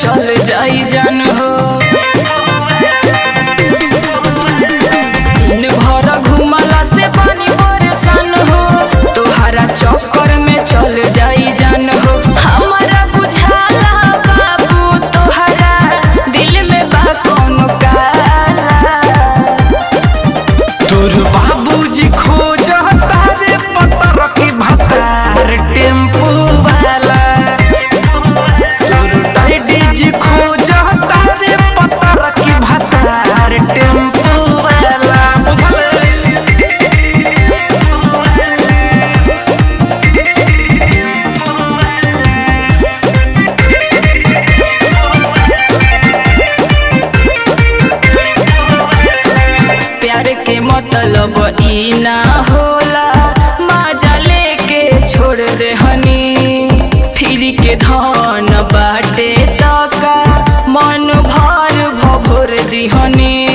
चल जाई जान हो दिन भर घुमला से पानी परेशान हो तोहरा चक्कर में चल जाई जान हो हमारा बुझाला बाबू तोहरा दिल में बा कौनो काला तोर बाबूजी खोज तारे पतर की भतार टेम्पू वाला तोर डैडी जी खोज तारे पतर की भतार टेम्पू वाला बुझल प्यार के मतलब ई ना होला मजा लेके छोड़ दे हनी फिर के धन बाटे तका मन भर भभोर दिहनी